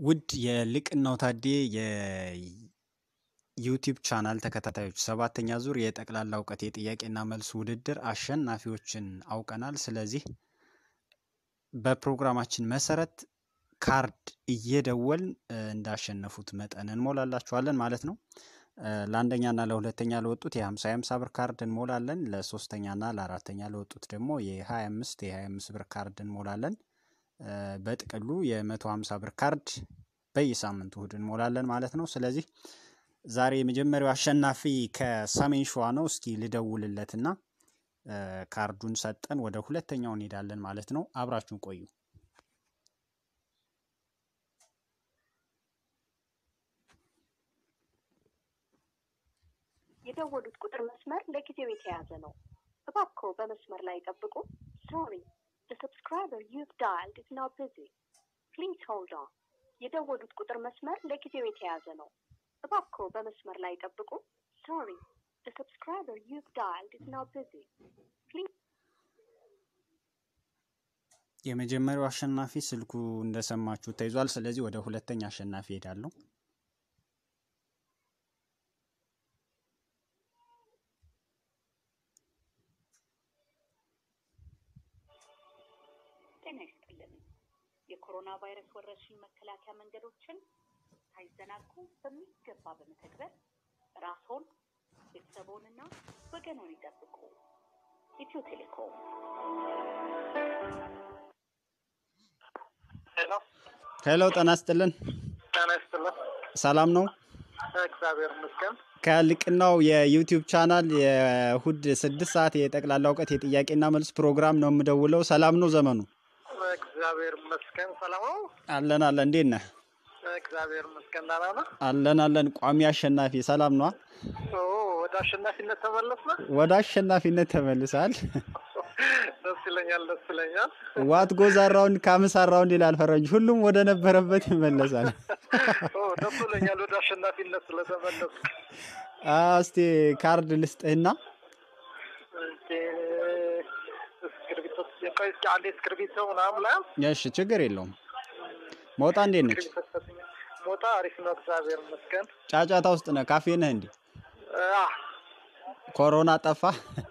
ውድ የልቅናው ታዴ የዩቲዩብ ቻናል ተከታታዮች ሰባተኛ ዙር የጠቅላላ እውቀት የጥያቄና መልስ ውድድር አሸናፊዎችን አውቀናል። ስለዚህ በፕሮግራማችን መሰረት ካርድ እየደወልን እንዳሸነፉት መጠን እንሞላላችኋለን ማለት ነው። ለአንደኛና ለሁለተኛ ለወጡት የ50 50 ብር ካርድ እንሞላለን። ለሶስተኛና ለአራተኛ ለወጡት ደግሞ የ25 የ25 ብር ካርድ እንሞላለን። በጥቅሉ የ150 ብር ካርድ በየሳምንቱ እሁድ እንሞላለን ማለት ነው። ስለዚህ ዛሬ የመጀመሪያው አሸናፊ ከሰሜን ሸዋ ነው። እስኪ ልደውልለትና ካርዱን ሰጠን ወደ ሁለተኛው እንሄዳለን ማለት ነው። አብራችሁን ቆዩ። የደወሉት ቁጥር መስመር ለጊዜው የተያዘ ነው። እባክዎ በመስመር ላይ ጠብቁ። ሶሪ the subscriber you've dialed is now busy. Please hold on. የደወሉት ቁጥር መስመር ለጊዜው የተያዘ ነው። እባክዎ በመስመር ላይ ጠብቁ። Sorry, the subscriber you've dialed is now busy. Please የመጀመሪያው አሸናፊ ስልኩ እንደሰማችሁ ተይዟል። ስለዚህ ወደ ሁለተኛ አሸናፊ ሄዳለሁ። ጤና ይስጥልን። የኮሮና ቫይረስ ወረርሽኝ መከላከያ መንገዶችን ሳይዘናጉ በሚገባ በመተግበር ራስዎን ቤተሰቦንና ወገኖን ይጠብቁ። ኢትዮ ቴሌኮም ሄሎ ሄሎ፣ ጤና ይስጥልን። ጤና ይስጥልን። ሰላም ነው? እግዚአብሔር ይመስገን። ከልቅናው የዩቲዩብ ቻናል የእሁድ ስድስት ሰዓት የጠቅላላ እውቀት የጥያቄና መልስ ፕሮግራም ነው የምደውለው። ሰላም ነው ዘመኑ? እግዚአብሔር ይመስገን። ሰላም ነው። አለን አለን። እንዴት ነህ? እግዚአብሔር ይመስገን። ደህና ነህ? አለን አለን። ቋሚ አሸናፊ ሰላም ነዋ? ኦ ወደ አሸናፊነት ተመለስን። ወደ አሸናፊነት ተመልሳል። ደስ ይለኛል፣ ደስ ይለኛል። ዋት ጎዝ አራውንድ ካምስ አራውንድ ይላል ፈረንጅ። ሁሉም ወደ ነበረበት ይመለሳል። ኦ ደስ ይለኛል ወደ አሸናፊነት ስለተመለስክ። እስቲ ካርድ ልስጥህና እንዴ፣ እስክርቢቶ ቆይ እስኪ አንዴ እስክርቢቶ ምናምን ላይ እሺ፣ ችግር የለውም። መውጣ እንዴት ነች? እስክርቢቶ ሰጥኝ። ሞታ አሪፍ ነው፣ እግዚአብሔር ይመስገን። ጫጫታ ውስጥ ነህ? ካፌ ነህ እንዴ? አ ኮሮና ጠፋ?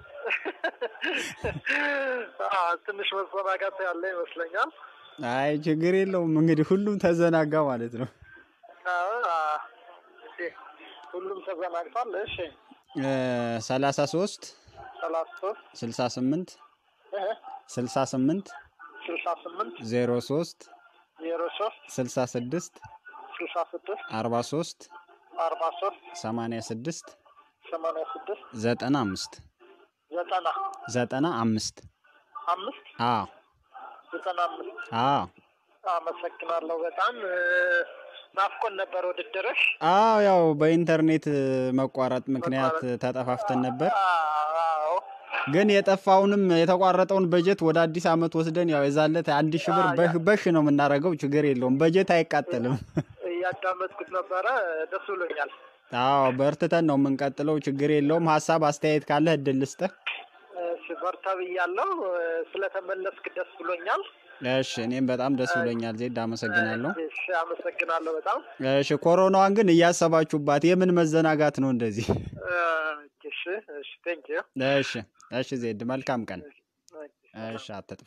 አ ትንሽ መዘናጋት ያለ ይመስለኛል። አይ ችግር የለውም። እንግዲህ ሁሉም ተዘናጋ ማለት ነው። አዎ፣ አ፣ እንዴ፣ ሁሉም ተዘናግቷል። እሺ ሰላሳ ሶስት ሰላሳ ሶስት ስልሳ ስምንት እህ ስልሳ ስምንት ስልሳ ስምንት ዜሮ ሶስት ዜሮ ሶስት ስልሳ ስድስት ስልሳ ስድስት አርባ ሶስት አርባ ሶስት ሰማንያ ስድስት ሰማንያ ስድስት ዘጠና አምስት ዘጠና ዘጠና አምስት አምስት አዎ ዘጠና አምስት አዎ አመሰግናለሁ በጣም እ፣ ናፍቆን ነበር ውድድርሽ። አዎ ያው በኢንተርኔት መቋረጥ ምክንያት ተጠፋፍተን ነበር። አዎ ግን የጠፋውንም የተቋረጠውን በጀት ወደ አዲስ አመት ወስደን ያው የዛለት አንድ ሺህ ብር በህ በሽ ነው የምናደርገው። ችግር የለውም በጀት አይቃጠልም። እያዳመጥኩት ነበረ፣ ደስ ብሎኛል። አዎ በርትተን ነው የምንቀጥለው። ችግር የለውም። ሀሳብ አስተያየት ካለህ እድል ልስጥህ። እሺ፣ በርታ ብያለሁ። እ፣ ስለተመለስክ ደስ ብሎኛል። እሺ እኔም በጣም ደስ ብሎኛል። ዜድ አመሰግናለሁ። እሺ፣ አመሰግናለሁ በጣም እሺ ኮሮናዋን ግን እያሰባችሁባት የምን መዘናጋት ነው እንደዚህ? እ፣ እሺ፣ እሺ፣ ቴንክ ዩ እሺ እሺ ዜድ መልካም ቀን። እሺ አትጥፋ።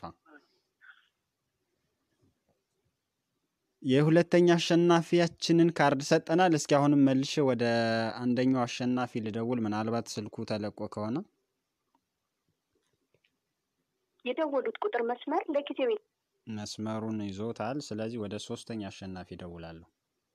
የሁለተኛ አሸናፊያችንን ካርድ ሰጠናል። እስኪ አሁንም መልሼ ወደ አንደኛው አሸናፊ ልደውል፣ ምናልባት ስልኩ ተለቆ ከሆነ የደወሉት ቁጥር መስመር ለጊዜው መስመሩን ይዞታል። ስለዚህ ወደ ሶስተኛ አሸናፊ እደውላለሁ።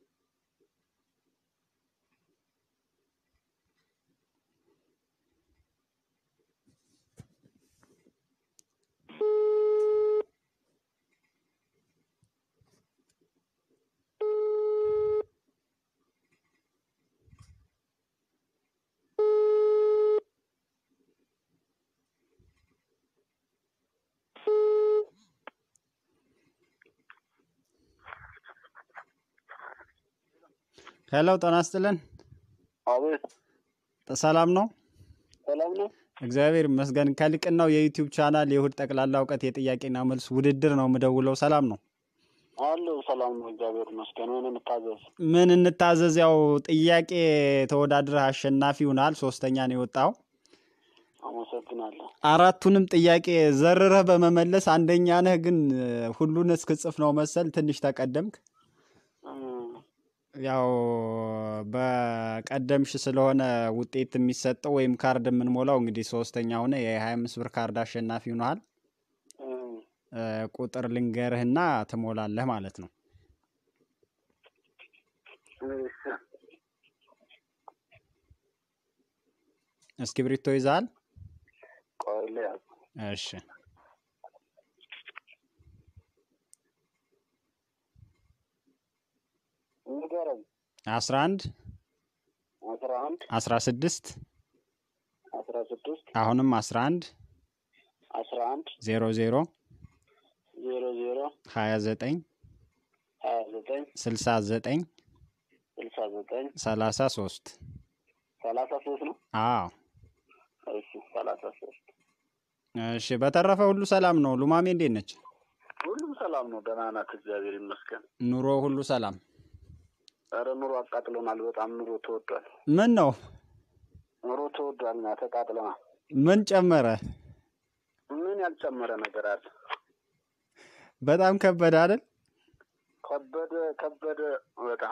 ሄሎ ጤና ይስጥልን። አቤት፣ ሰላም ነው? ሰላም ነው። እግዚአብሔር ይመስገን። ከልቅናው የዩቲዩብ ቻናል የእሁድ ጠቅላላ እውቀት የጥያቄና መልስ ውድድር ነው የምደውለው። ሰላም ነው? አለሁ ሰላም ነው፣ እግዚአብሔር ይመስገን። ምን እንታዘዝ? ምን እንታዘዝ? ያው ጥያቄ ተወዳድረህ አሸናፊ ሆናል። ሶስተኛ ነው የወጣው። አመሰግናለሁ። አራቱንም ጥያቄ ዘርረህ በመመለስ አንደኛ ነህ። ግን እ፣ ሁሉን እስክጽፍ ነው መሰል ትንሽ ተቀደምክ። እም፣ ያው በቀደምሽ ስለሆነ ውጤት የሚሰጠው ወይም ካርድ የምንሞላው እንግዲህ ሶስተኛ ሆነ የ25 ብር ካርድ አሸናፊ ሆነሃል። እም፣ እ፣ ቁጥር ልንገርህና ትሞላለህ ማለት ነው። እሺ፣ እስክሪብቶ ይዘሃል? ቆይ ልያዝ። እሺ ንገረኝ። 11 አስራ አንድ 16 አስራ ስድስት አሁንም 11 አስራ አንድ 00 ዜሮ ዜሮ 29 ሀያ ዘጠኝ 69 ስልሳ ዘጠኝ 33 ሰላሳ ሶስት ነው። አዎ እሺ ሰላሳ ሶስት እሺ በተረፈ ሁሉ ሰላም ነው ሉማሜ እንዴት ነች ሁሉም ሰላም ነው። ደህና ናት፣ እግዚአብሔር ይመስገን። ኑሮ ሁሉ ሰላም ኧረ ኑሮ አቃጥሎናል። በጣም ኑሮ ተወዷል። ምን ነው ኑሮ ተወዷል እና ተቃጥለናል። ምን ጨመረ ምን ያልጨመረ ነገር አለ? በጣም ከበደ አይደል ከበደ ከበደ በጣም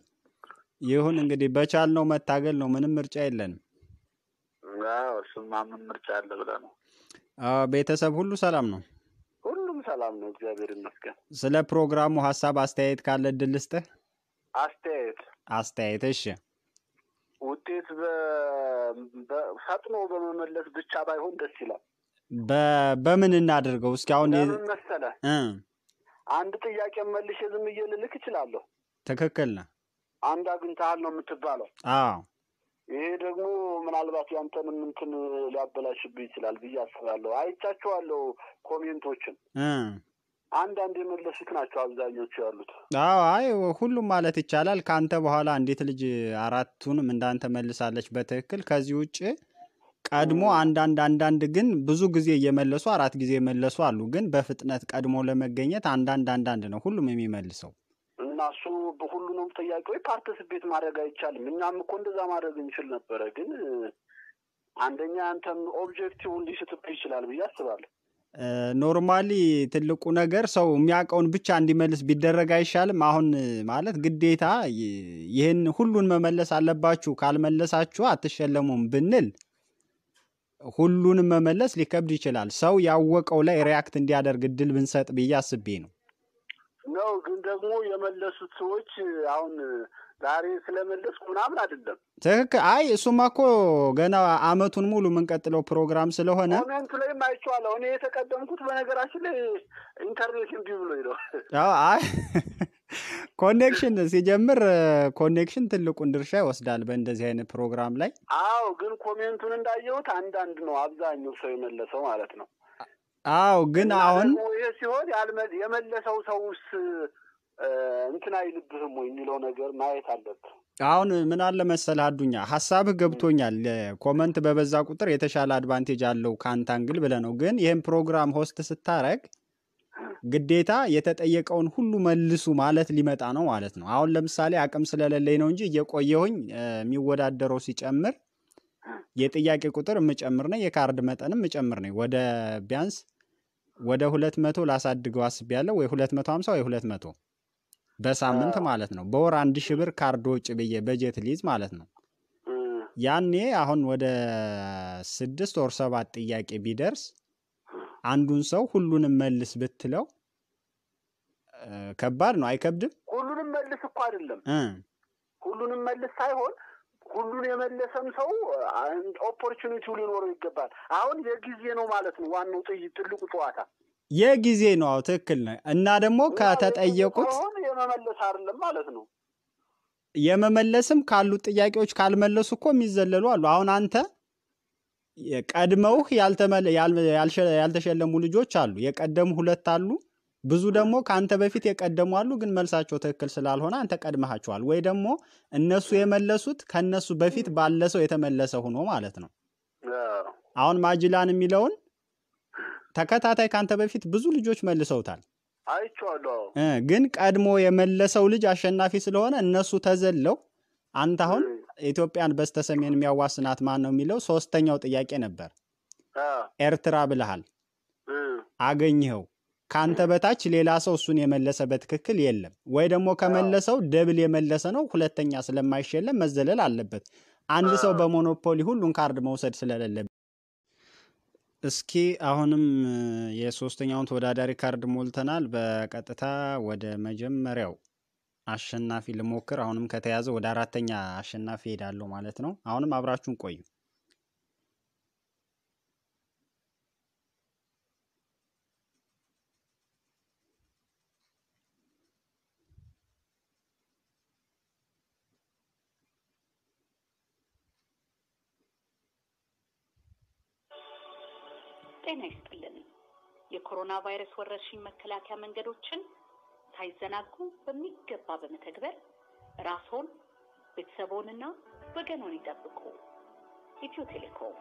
ይሁን እንግዲህ በቻልነው መታገል ነው ምንም ምርጫ የለንም አዎ፣ እሱማ ምን ምርጫ አለ ብለህ ነው። አዎ ቤተሰብ ሁሉ ሰላም ነው ሁሉም ሰላም ነው፣ እግዚአብሔር ይመስገን። ስለ ፕሮግራሙ ሀሳብ አስተያየት ካለ እድል ልስጥህ አስተያየት አስተያየት እሺ ውጤት በ- በ- ፈጥኖ በመመለስ ብቻ ባይሆን ደስ ይላል። በ- በምን እናድርገው እስኪ አሁን የ- ለምን መሰለህ? እ አንድ ጥያቄ መልሼ ዝም ብዬ ልልክ እችላለሁ። ትክክል ነህ አንድ አግኝተሃል ነው የምትባለው። አዎ ይሄ ደግሞ ምናልባት ያንተንም እንትን ሊያበላሽብህ ይችላል ብዬ አስባለሁ። አይቻቸዋለሁ ኮሜንቶችን እ አንዳንድ የመለሱት ናቸው አብዛኞቹ ያሉት። አዎ አይ ሁሉም ማለት ይቻላል ከአንተ በኋላ አንዲት ልጅ አራቱንም እንዳንተ መልሳለች በትክክል ከዚህ ውጭ ቀድሞ አንዳንድ አንዳንድ ግን ብዙ ጊዜ እየመለሱ አራት ጊዜ የመለሱ አሉ ግን በፍጥነት ቀድሞ ለመገኘት አንዳንድ አንዳንድ ነው ሁሉም የሚመልሰው እና እሱ በሁሉንም ጥያቄዎች ፓርቲስፔት ማድረግ አይቻልም። እኛም እኮ እንደዛ ማድረግ እንችል ነበረ፣ ግን አንደኛ አንተም ኦብጀክቲቭን ሊስትብህ ይችላል ብዬ አስባለሁ። ኖርማሊ ትልቁ ነገር ሰው የሚያውቀውን ብቻ እንዲመልስ ቢደረግ አይሻልም? አሁን ማለት ግዴታ ይ- ይህን ሁሉን መመለስ አለባችሁ ካልመለሳችሁ አትሸለሙም ብንል ሁሉንም መመለስ ሊከብድ ይችላል። ሰው ያወቀው ላይ ሪያክት እንዲያደርግ እድል ብንሰጥ ብዬ አስቤ ነው። ነው ግን ደግሞ የመለሱት ሰዎች አሁን ዛሬ ስለመለስኩ ምናምን አይደለም። ትክክል። አይ እሱማ እኮ ገና አመቱን ሙሉ የምንቀጥለው ፕሮግራም ስለሆነ ኮሜንቱ ላይም አይቼዋለሁ። እኔ የተቀደምኩት በነገራችን ላይ ኢንተርኔት እንዲህ ብሎኝ ነው። አዎ፣ አይ ኮኔክሽን ሲጀምር ኮኔክሽን ትልቁን ድርሻ ይወስዳል በእንደዚህ አይነት ፕሮግራም ላይ። አዎ ግን ኮሜንቱን እንዳየሁት አንዳንድ ነው አብዛኛው ሰው የመለሰው ማለት ነው። አዎ ግን እና አሁን ደግሞ ይሄ ሲሆን ያልመ- የመለሰው ሰውስ እ፣ እንትን አይልብህም ወይ የሚለው ነገር ማየት አለብህ። አሁን ምን አለ መሰለህ አዱኛ ሀሳብህ ገብቶኛል። ኮመንት በበዛ ቁጥር የተሻለ አድቫንቴጅ አለው ከአንተ አንግል ብለህ ነው። ግን ይህን ፕሮግራም ሆስት ስታረግ ግዴታ የተጠየቀውን ሁሉ መልሱ ማለት ሊመጣ ነው ማለት ነው። አሁን ለምሳሌ አቅም ስለሌለኝ ነው እንጂ እየቆየሁኝ እ፣ የሚወዳደረው ሲጨምር የጥያቄ ቁጥር የምጨምር ነኝ፣ የካርድ መጠንም የምጨምር ነኝ። ወደ ቢያንስ ወደ ሁለት መቶ ላሳድገው አስቤያለሁ። ወይ ሁለት መቶ ሀምሳ ወይ ሁለት መቶ በሳምንት ማለት ነው። በወር አንድ ሺህ ብር ካርድ ወጪ ብዬ በጀት ሊይዝ ማለት ነው። እ፣ ያኔ አሁን ወደ ስድስት ወር ሰባት ጥያቄ ቢደርስ አንዱን ሰው ሁሉንም መልስ ብትለው እ፣ ከባድ ነው። አይከብድም? ሁሉንም መልስ እኮ አይደለም እ፣ ሁሉንም መልስ ሳይሆን ሁሉን የመለሰም ሰው ኦፖርቹኒቲው ሊኖረው ይገባል። አሁን የጊዜ ነው ማለት ነው ዋናው ጥይ- ትልቁ ጨዋታ የጊዜ ነው። አዎ ትክክል ነው። እና ደግሞ ከተጠየቁት ሳይሆን የመመለስ አይደለም ማለት ነው። የመመለስም ካሉት ጥያቄዎች ካልመለሱ እኮ የሚዘለሉ አሉ። አሁን አንተ ቀድመውህ ያልተመለ- ያል- ያልሸ- ያልተሸለሙ ልጆች አሉ። የቀደሙ ሁለት አሉ። ብዙ ደግሞ ከአንተ በፊት የቀደሙ አሉ፣ ግን መልሳቸው ትክክል ስላልሆነ አንተ ቀድመሃቸዋል። ወይ ደግሞ እነሱ የመለሱት ከእነሱ በፊት ባለ ሰው የተመለሰ ሆኖ ማለት ነው። አዎ። አሁን ማጅላን የሚለውን ተከታታይ ከአንተ በፊት ብዙ ልጆች መልሰውታል። አይቼዋለሁ። አዎ። እ ግን ቀድሞ የመለሰው ልጅ አሸናፊ ስለሆነ እነሱ ተዘለው አንተ አሁን እ፣ ኢትዮጵያን በስተሰሜን የሚያዋስናት ማን ነው የሚለው ሶስተኛው ጥያቄ ነበር። አ፣ ኤርትራ ብለሃል፣ እ፣ አገኘኸው። ከአንተ በታች ሌላ ሰው እሱን የመለሰ በትክክል የለም። ወይ ደግሞ ከመለሰው ደብል የመለሰ ነው፣ ሁለተኛ ስለማይሸለም መዘለል አለበት። አንድ ሰው አ፣ በሞኖፖሊ ሁሉን ካርድ መውሰድ ስለሌለበት እስኪ አሁንም እ፣ የሶስተኛውን ተወዳዳሪ ካርድ ሞልተናል። በቀጥታ ወደ መጀመሪያው አሸናፊ ልሞክር። አሁንም ከተያዘ ወደ አራተኛ አሸናፊ ሄዳለሁ ማለት ነው። አሁንም አብራችሁን ቆዩ። ጤና ይስጥልን። የኮሮና ቫይረስ ወረርሽኝ መከላከያ መንገዶችን ሳይዘናጉ በሚገባ በመተግበር ራስዎን ቤተሰቦንና ወገኖን ይጠብቁ። ኢትዮ ቴሌኮም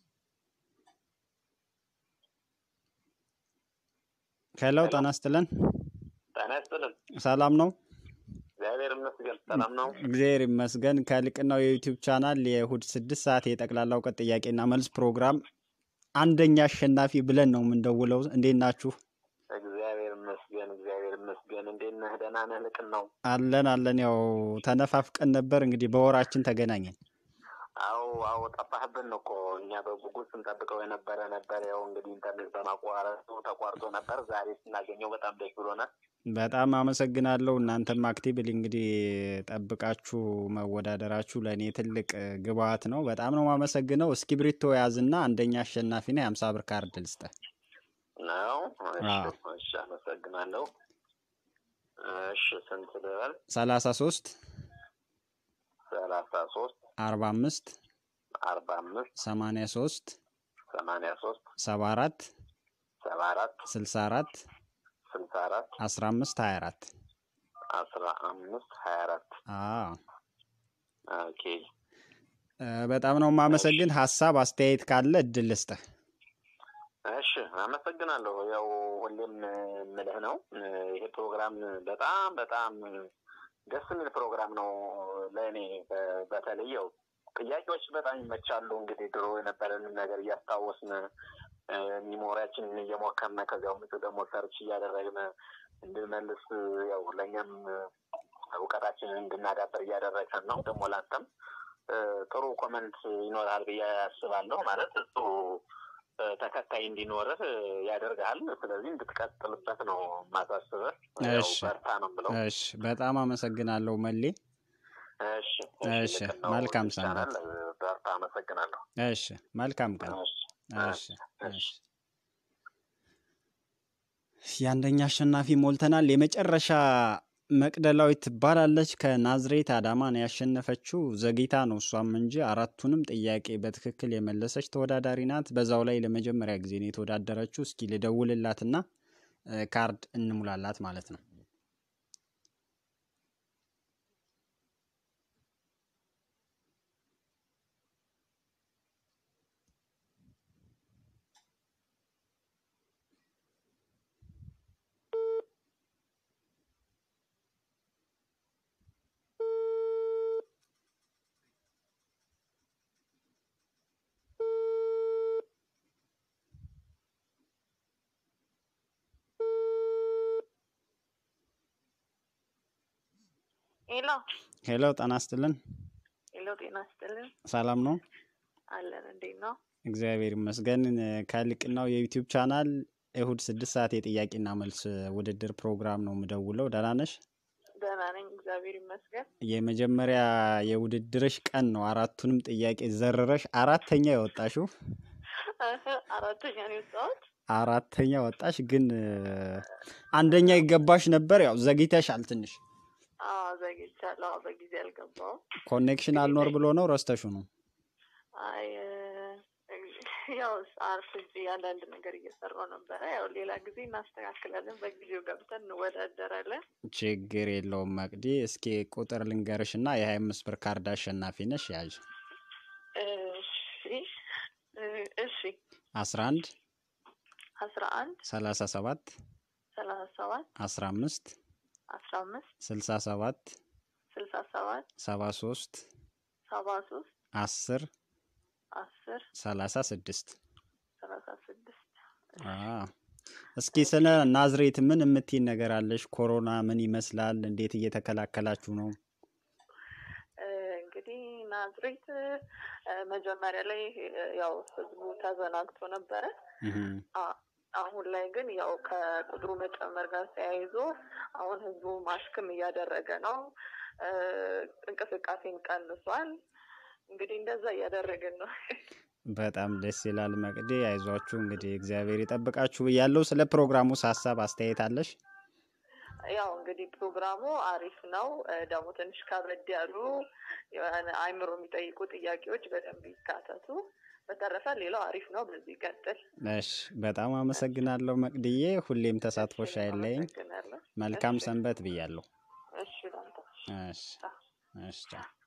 ሄሎ፣ ጤና ይስጥልን። ጤና ይስጥልን። ሰላም ነው? እግዚአብሔር ይመስገን ሰላም ነው። እግዚአብሔር ይመስገን። ከልቅናው የዩቲዩብ ቻናል የእሁድ ስድስት ሰዓት የጠቅላላ እውቀት ጥያቄና መልስ ፕሮግራም አንደኛ አሸናፊ ብለን ነው የምንደውለው። እንዴት ናችሁ? እግዚአብሔር ይመስገን እግዚአብሔር ይመስገን። እንዴት ነህ? ደህና ነህ? ልቅን ነው። አለን አለን። ያው ተነፋፍቀን ነበር እንግዲህ በወራችን ተገናኘን። አዎ አዎ፣ ጠፋህብን እኮ እኛ በጉጉት ስንጠብቀው የነበረ ነበር። ያው እንግዲህ ኢንተርኔት በማቋረጡ ተቋርጦ ነበር። ዛሬ ስናገኘው በጣም ደስ ብሎናል። በጣም አመሰግናለሁ። እናንተም አክቲቭሊ እንግዲህ ጠብቃችሁ መወዳደራችሁ ለእኔ ትልቅ ግብአት ነው። በጣም ነው የማመሰግነው። እስክሪብቶ ያዝና አንደኛ አሸናፊ ነህ። የሀምሳ ብር ካርድ ልስጥህ። ነው። እሺ አዎ። እሺ፣ አመሰግናለሁ። እሺ ስንት ልበል? ሰላሳ ሶስት ሰላሳ ሶስት አርባ አምስት አርባ አምስት ሰማንያ ሶስት ሰማንያ ሶስት ሰባ አራት ሰባ አራት ስልሳ አራት ስልሳ አራት አስራ አምስት ሀያ አራት አስራ አምስት ሀያ አራት አዎ ኦኬ እ፣ በጣም ነው የማመሰግን። ሀሳብ አስተያየት ካለ እድል ልስጥህ። እሺ አመሰግናለሁ። ያው ሁሌም የምልህ ነው ይሄ ፕሮግራም በጣም በጣም ደስ የሚል ፕሮግራም ነው ለእኔ በ- በተለይ ያው ጥያቄዎች በጣም ይመቻሉ። እንግዲህ ድሮ የነበረንን ነገር እያስታወስን እ፣ ሚሞሪያችንን እየሞከርን ከዚያው ምጭ ደግሞ ሰርች እያደረግን እንድንመልስ ያው ለእኛም እውቀታችንን እንድናዳበር እያደረገን ነው። ደግሞ ላንተም እ፣ ጥሩ ኮመንት ይኖራል ብዬ አስባለሁ። ማለት ጥሩ እ፣ ተከታይ እንዲኖርህ እ፣ ያደርግሃል። ስለዚህ እንድትቀጥልበት ነው ማሳስበህ። ያው እሺ በርታ ነው የምለው። እሺ፣ በጣም አመሰግናለሁ መሌ። እሺ እሺ፣ ልክ ነው። መልካም ይቻላል። ሰንበት። በርታ። አመሰግናለሁ። እሺ፣ መልካም ቀን። እሺ እሺ እሺ። የአንደኛ አሸናፊ ሞልተናል። የመጨረሻ መቅደላዊት ትባላለች። ከናዝሬት አዳማ ነው ያሸነፈችው። ዘግይታ ነው እሷም እንጂ አራቱንም ጥያቄ በትክክል የመለሰች ተወዳዳሪ ናት። በዛው ላይ ለመጀመሪያ ጊዜ ነው የተወዳደረችው። እስኪ ልደውልላትና እ፣ ካርድ እንሙላላት ማለት ነው። ሄሎ ሄሎ፣ ጤና ይስጥልን። ሄሎ፣ ጤና ይስጥልን። ሰላም ነው? አለን እንዴት ነው? እግዚአብሔር ይመስገን። እ፣ ከልቅናው የዩቲዩብ ቻናል እሁድ ስድስት ሰዓት የጥያቄና መልስ ውድድር ፕሮግራም ነው የምደውለው። ደህና ነሽ? ደህና ነኝ፣ እግዚአብሔር ይመስገን። የመጀመሪያ የውድድርሽ ቀን ነው። አራቱንም ጥያቄ ዘርረሽ አራተኛ የወጣሽው አራተኛ ነው የወጣሁት። አራተኛ ወጣሽ። ግን እ፣ አንደኛ ይገባሽ ነበር። ያው ዘግይተሻል ትንሽ። አዎ ዘግይቻለሁ። አዎ በጊዜ አልገባሁም። ኮኔክሽን አልኖር ብሎ ነው ረስተሹ ነው። አይ እ፣ ያው አርፍጄ አንዳንድ ነገር እየሰራሁ ነበረ። ያው ሌላ ጊዜ እናስተካክላለን። በጊዜው ገብተን እንወዳደራለን። ችግር የለውም መቅዲ። እስኪ ቁጥር ልንገርሽ እና የሀያ አምስት ብር ካርድ አሸናፊ ነሽ። ያዥ እሺ እ፣ እሺ አስራ አንድ አስራ አንድ ሰላሳ ሰባት ሰላሳ ሰባት ሰባት አስራ አምስት አስራ አምስት ስልሳ ሰባት ስልሳ ሰባት ሰባ ሶስት ሰባ ሶስት አስር አስር ሰላሳ ስድስት ሰላሳ ስድስት እስኪ ስለ ናዝሬት ምን የምትይን ነገር አለሽ? ኮሮና ምን ይመስላል? እንዴት እየተከላከላችሁ ነው? እንግዲህ ናዝሬት መጀመሪያ ላይ ያው ህዝቡ ተዘናግቶ ነበረ። አሁን ላይ ግን ያው ከቁጥሩ መጨመር ጋር ተያይዞ አሁን ህዝቡ ማስክም እያደረገ ነው። እንቅስቃሴን ቀንሷል። እንግዲህ እንደዛ እያደረግን ነው። በጣም ደስ ይላል። መቅዴ አይዟችሁ፣ እንግዲህ እግዚአብሔር ይጠብቃችሁ ያለው ስለ ፕሮግራሙ ሀሳብ አስተያየት አለሽ? ያው እንግዲህ ፕሮግራሙ አሪፍ ነው። ደግሞ ትንሽ ከበድ ያሉ አይምሮ የሚጠይቁ ጥያቄዎች በደንብ ይካተቱ። በተረፈ ሌላው አሪፍ ነው። በዚህ ይቀጥል። እሺ፣ በጣም አመሰግናለሁ መቅድዬ። ሁሌም ተሳትፎሽ አይለይም። መልካም ሰንበት ብያለሁ። እሺ፣ እሺ፣ እሺ።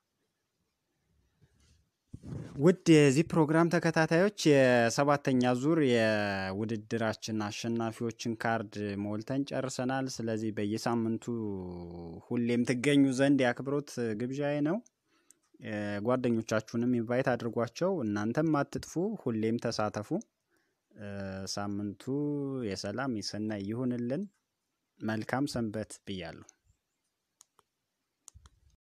ውድ የዚህ ፕሮግራም ተከታታዮች የሰባተኛ ዙር የውድድራችን አሸናፊዎችን ካርድ ሞልተን ጨርሰናል። ስለዚህ በየሳምንቱ ሁሌም ትገኙ ዘንድ የአክብሮት ግብዣዬ ነው። ጓደኞቻችሁንም ኢንቫይት አድርጓቸው። እናንተም አትጥፉ፣ ሁሌም ተሳተፉ። ሳምንቱ የሰላም የሰናይ ይሁንልን። መልካም ሰንበት ብያለሁ።